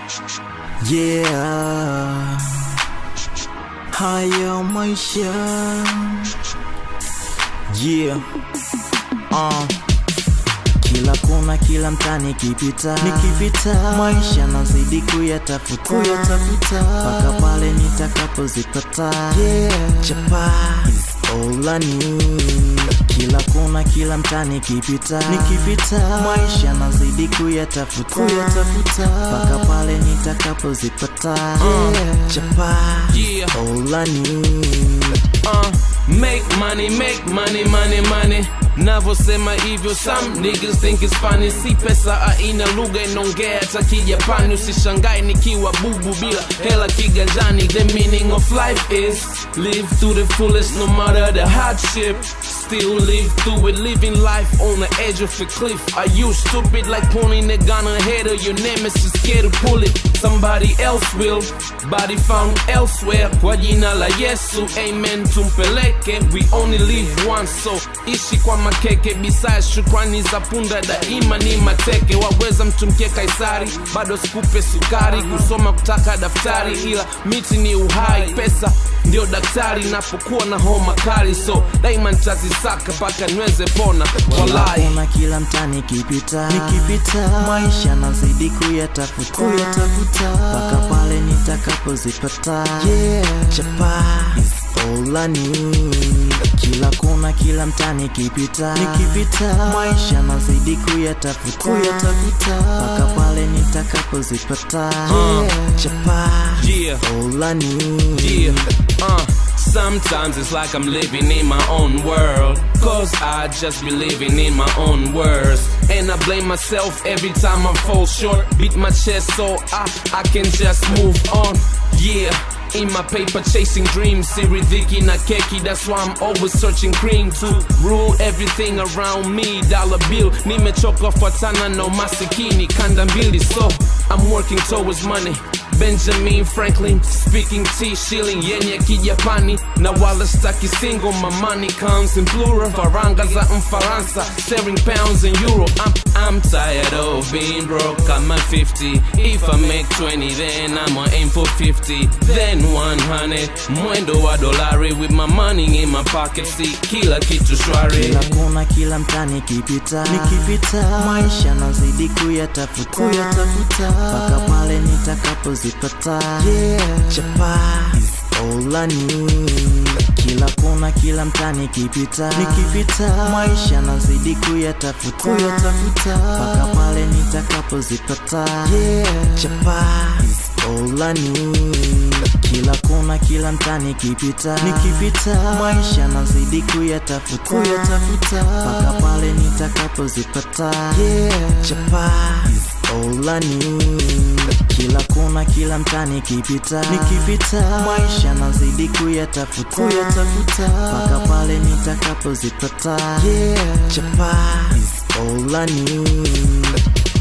Yeah, haya maisha yeah. Uh. Kila kona kila mtani kipita nikipita maisha nazidi kuyatafuta kuyatafuta mpaka pale nitakapozipata yeah. chapa is all I need kila kona kila mtani kipita nikipita maisha nazidi kuyatafuta kuyatafuta mpaka pale nitakapozipata yeah. chapa Yeah. is all I need uh, make money, make money, money, money. Navyosema hivyo some niggas think it's funny. Si pesa aina lugha inaongea hata kijapani. Usishangae nikiwa bubu bila hela kiganjani. The meaning of life is live to the fullest no matter the hardship. Still live through it, living life on the edge of a cliff. Are you stupid like pointing a gun ahead of your nemesis? Scared to pull it, somebody else will. Body found elsewhere. Kwa jina la Yesu, amen tumpeleke. We only live once, so ishi kwa makeke. Besides shukrani za punda daima ni mateke. Waweza mtumkie Kaisari, bado sikupe sukari. Kusoma kutaka daftari, ila miti ni uhai. Pesa ndio daktari napokuwa na homa kali, so daima nitazisaka mpaka niweze pona. Walai. Kila kila mtani kipita nikipita maisha nazidi kuyatafuta kuyatafuta mpaka pale nitakapozipata yeah. chapa is all I need kila kona kila mtani kipita nikipita maisha nazidi kuyatafuta kuyatafuta mpaka pale nitakapozipata yeah. chapa Yeah. is all I need Yeah, uh, sometimes it's like I'm living in my own world. Cause I just be living in my own words. And I blame myself every time I fall short. Beat my chest so I, I can just move on. Yeah. In my paper chasing dreams Siridhiki na keki That's why I'm always searching cream To rule everything around me Dollar bill Nimechoka fatana no masikini Kanda mbili so I'm working towards money Benjamin Franklin speaking T shilling yenye kijapani na wala staki single my money comes in plural faranga za mfaransa staring pounds and euro I'm, I'm tired of being broke I'm at 50 if I make 20 then I'ma aim for 50 then 100 mwendo wa dolari with my money in my pocket see kila kitu shwari kila kona kila mtani kipita nikipita maisha nazidi kuyatafuta kuyatafuta mpaka pale nitakapozipata yeah. chapa is all I need kila kona kila mtani kipita nikipita maisha nazidi kuyatafuta kuyatafuta mpaka pale nitakapozipata yeah. chapa is all I need kila kona kila mtani kipita nikipita maisha nazidi kuyatafuta kuyatafuta mpaka pale nitakapozipata yeah. chapa is all I need kila kona kila mtani kipita nikipita maisha nazidi kuyatafuta kuyatafuta mpaka pale nitakapozipata yeah. chapa is all I need